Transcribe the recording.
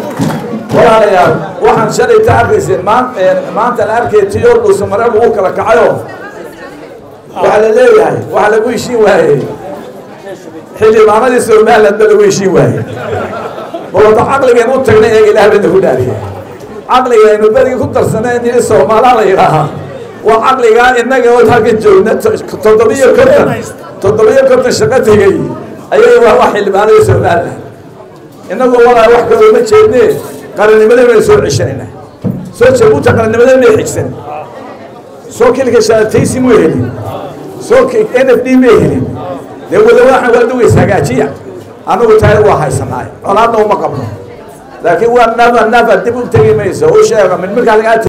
walaalayaal waxaan shalayta arkayseen maan maanta la arkay tiyo dhuusa mare lagu kala kacayo waxaa la leeyahay waxaa lagu heshiin waayey xildhibaanadii somaliland ba lagu heshiin waayey balwada caqligeen u tagnay ee ilaah bana ku dhaariyay caqligaynu berigi ku darsanay nini soomaalaa la yidhaahaa waa caqligaa innaga oo halkan joogna toddobiyo konton toddobiyo konton shaqo tegey ayay waa wax xildhibaanadii somaliland innagoo walaa wax kale uma jeedne qarannimadii baynu soo ceshanayna soo jabuuta qarannimadii may xigsan soo kilka shaataysi mu helin soo n f d may helin dee wada waxaan waa dugays hagaajiya annagu taari waa haysanaay colaadna uma qabno laakiin waa nafa nafa dib u tegi mayso u sheega mid markaa lagaa